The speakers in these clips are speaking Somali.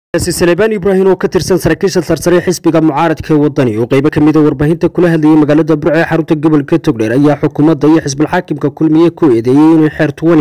salebaan ibraahim oo ka tirsan saraakiisha sarsare xisbiga mucaaradka ee wadani oo qeybo ka mida warbaahinta kula hadlayay magaalada burco ee xarunta gobolka togdheer ayaa xukuumadda iyo xisbulxaakimka kulmiye ku eedeeyey inay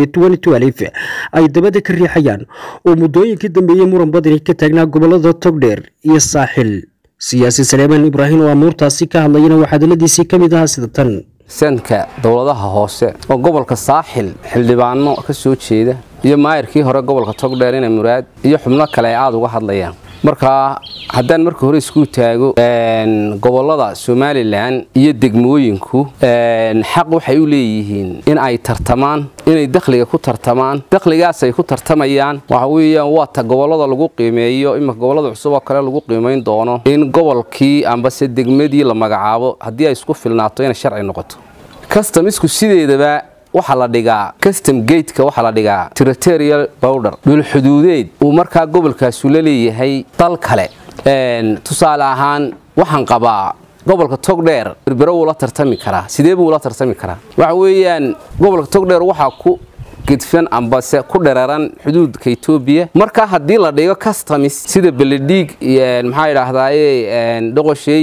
xeer ay dabada ka riixayaan oo muddooyinkii dambeeyey muran badani ka taagnaa gobolada togdheer iyo saaxil siyaasi salebaan ibraahim oo amuurtaasi ka hadlayana waxaa hadaladiisii ka mid ahaa sida tan sanka dowladaha hoose oo gobolka saaxil xildhibaano ka soo jeeda iyo maayirkii hore gobolka togdheer ina muraad iyo xubno kale ay aada uga hadlayaan marka haddaan marka hore isku taago gobolada somalilan iyo degmooyinku xaq waxay u leeyihiin in ay tartamaan inay dakhliga ku tartamaan dakhligaas ay ku tartamayaan waxa weeyaan waa ta gobolada lagu qiimeeyo iminka gobolada cusub oo kale lagu qiimayn doono in gobolkii ambase degmadii la magacaabo haddii ay isku filnaato inay sharci noqoto customisku sideedaba waxaa la dhigaa custom gateka waxaa la dhigaa territorial bowder dhulxuduudeed uu markaa gobolkaasu la leeyahay dal kale tusaale ahaan waxaan qabaa gobolka togdheer berbero wuu la tartami karaa sidee buu la tartami karaa waxa weeyaan gobolka togdheer waxaa ku gedfan ambase ku dheraran xuduudka etoobiya marka haddii la dhigo customis sida beledhiig maxaa idhaahdaaye dhoqoshey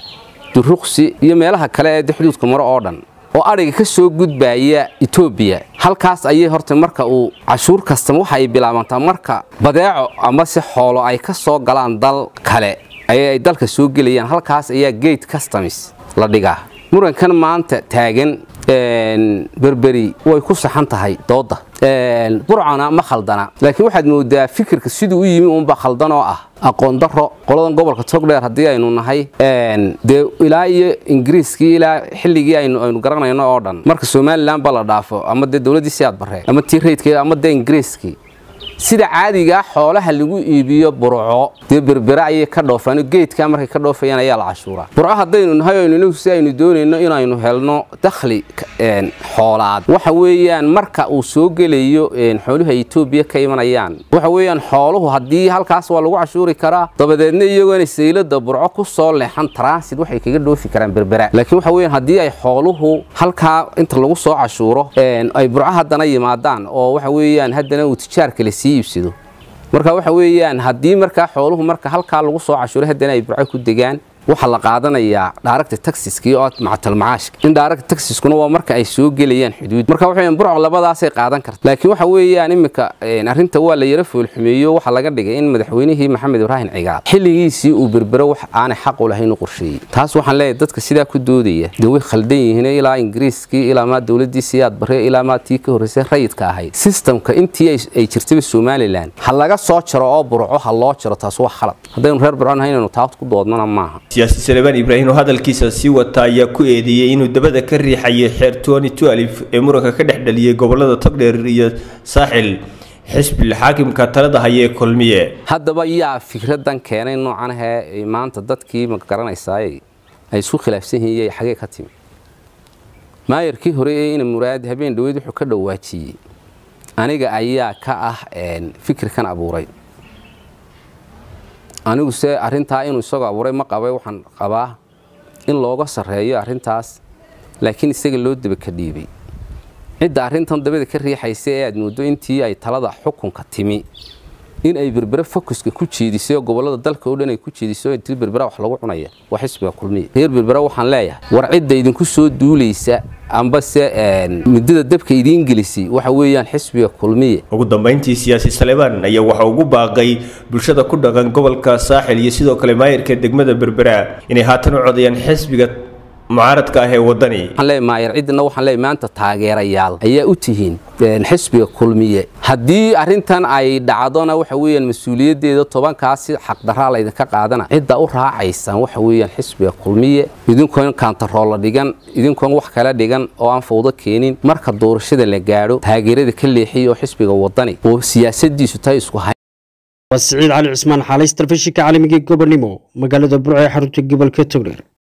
duruqsi iyo meelaha kale ee xuduudka maro oo dhan oo adhiga ka soo gudbaya etoobiya halkaas ayay horta marka uu cashuur kastama waxa ay bilaabantaa marka badeeco amase xoolo ay ka soo galaan dal kale ay dalka soo gelayaan halkaas ayaa gate customs la dhigaa murankan maanta taagan berberi way ku saxan tahay dooda burcana ma khaldana laakiin waxaad moodaa fikirka siduu u yimi uunba khaldan oo ah aqoon daro qoladan gobolka togdheer haddii aynu nahay dee ilaa iyo ingiriiskii ilaa xilligii aynu garanayno oo dhan marka somalilan ba la dhaafo ama dee dowladdii siyaad barre ama tii raydkeeda ama dee ingiriiskii sida caadigaa xoolaha lagu iibiyo burco dee berbere ayay ka dhoofaan geedkaa markay ka dhoofayaan ayaa la cashuuraa burco haddaynu nahay aynu inagu si aynu doonayno inaynu helno dakhli xoolaad waxa weeyaan marka uu soo gelayo xooluhu etoobiya ka imanayaan waxa weeyaan xooluhu haddii halkaas waa lagu cashuuri karaa dabadeedna iyagoona saylada burco ku soo leexan transit waxay kaga dhoofi karaan berbera laakiin waxa weeyaan haddii ay xooluhu halkaa inta lagu soo cashuuro ay burco haddana yimaadaan oo waxa weeyaan haddana uu tijaarka la sii iibsado marka waxa weeyaan haddii markaa xooluhu marka halkaa lagu soo cashuuray haddana ay burco ku degaan waxaa la qaadanayaa dhaaragta taxiskii oo macatalmacaashka in dhaaragta taxiskuna waa marka ay soo gelayaan xuduud marka waxa weeyaan burco labadaasay qaadan karta laakiin waxa weeyaan iminka arrinta waa la yara foolxumeeyo waxaa laga dhigay in madaxweynihii maxamed ibraahim cigaal xilligiisii uu berbero wax aanay xaq u lahayn u qorsheeyey taas waxaan leeyahay dadka sidaa ku doodaya dee way khaldan yihiin ilaa ingiriiskii ilaa maa dowladdii siyaad barre ilaa maa tii ka horreysay rayidka ahayd sistamka intii ay jirtaba somalilan ha laga soo jaro oo burco ha loo jaro taas waa khalad haddaynu reer burco nahay inaynu taas ku doodnana maaha siyaasi salebaan ibraahim oo hadalkiisa sii wata ayaa ku eedeeyey inuu dabada ka riixayay xeer ee muranka ka dhex dhaliyey gobolada togdheer iyo saaxil xisbil xaakimka talada haya ee kulmiye haddaba yaa fikradan keenay noocan ahee maanta dadkii ma garanaysaay ay isku khilaafsan yihiin xagee ka timi maayarkii hore ee ina muraad habeen dhaweyd wuxuu ka dhawaajiyey aniga ayaa ka ah fikirkan abuuray anigu se arrintaa inuu isagoo abuuray ma qabay waxaan qabaa in looga sarreeyo arrintaas laakiin isaga loo daba ka dhiibay cidda arrintan dabada ka riixaysa ee aad mooddo intii ay talada xukunka timi in ay berbere fokuska ku jeedisay oo gobollada dalka oo dhan ay ku jeediso intii berbera wax lagu cunaya waa xisbiga kulmiya reer berbere waxaan leeyahay war cidda idinku soo duulaysa ambase muddada dabka idiin gelisay waxa weeyaan xisbiga kulmiye ugu dambayntii siyaasi salebaan ayaa waxa ugu baaqay bulshada ku dhaqan gobolka saaxil iyo sidoo kale maayirka degmada berbera inay haatan u codayaan xisbiga mucaaradka ah ee wadani maayar ciddina waxaan leeyahay maanta taageerayaal ayaa u tihiin xisbiga kulmiye haddii arrintan ay dhacdona waxa weeyaan mas-uuliyaddeeda tobankaasi xaqdaraa laydinka qaadana cidda u raacaysaan waxa weeyaan xisbiga kulmiye idinkoon kaantaroolla dhigan idinkoon wax kala dhigan oo aan fawdo keenin marka doorashada la gaadho taageerada ka leexiya oo xisbiga wadani oo siyaasadiisu tahay isku hay waa siciid cali cismaan xaalays telefishinka caalamiga gobonimo magaalada burco ee xarunta gobolka togdheer